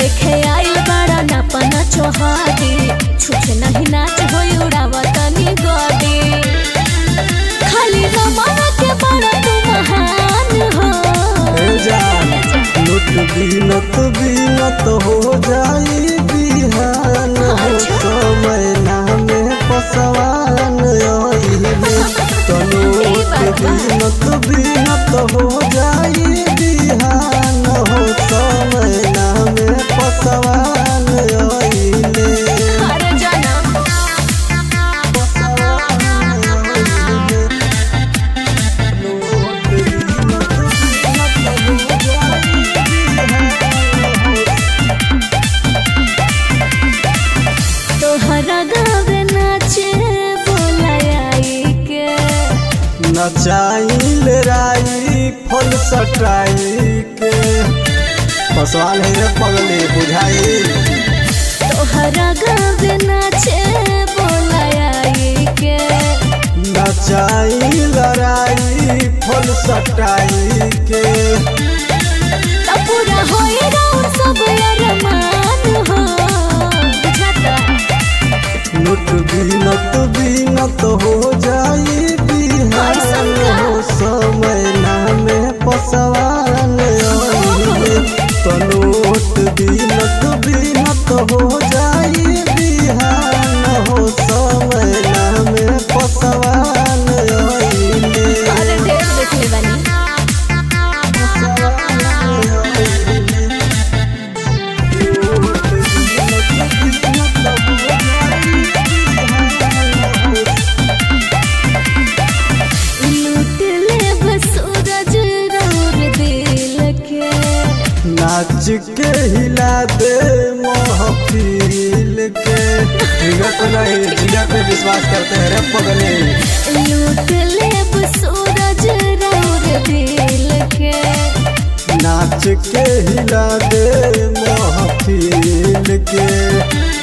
देखे आइल बड़ा नापना चोहादी छुछे नहीं नाच होई उड़ावा तनी गोदी खाली रमाना के बड़ा तू महान हो हे जान लुट बीनत बीनत हो जाई बिहान हो समय नामे पसवान आइले तनोट बीनत बीनत हो जाई बिहान हो समय नामे पसवान आइले हर जनम तोहरा गावे नाचे बोलाई के नचाइल राई फल सटाई के पसवान है रे पगले बुझाई तोहरा गावे नाचे बोलाई के नचाइल राई फल सटाई के तब पूरा होई राउर सब अरमान हो बुझाता लुट बीनत बीनत हो जाई बिहान हो समय नामे पसवान आइले तनोट बीनत बीनत हो जाई बिहान हो समय नामे पसवान आइले अरे ढेर देखले बानी लूट ले बस सूरज राउर दिल के नाच के हिला दे महफिल के जिगर पे नहीं जिगर पे विश्वास करते हैं रे पगले लूट ले बस सूरज राउर दिल के नाच के हिला दे महफिल के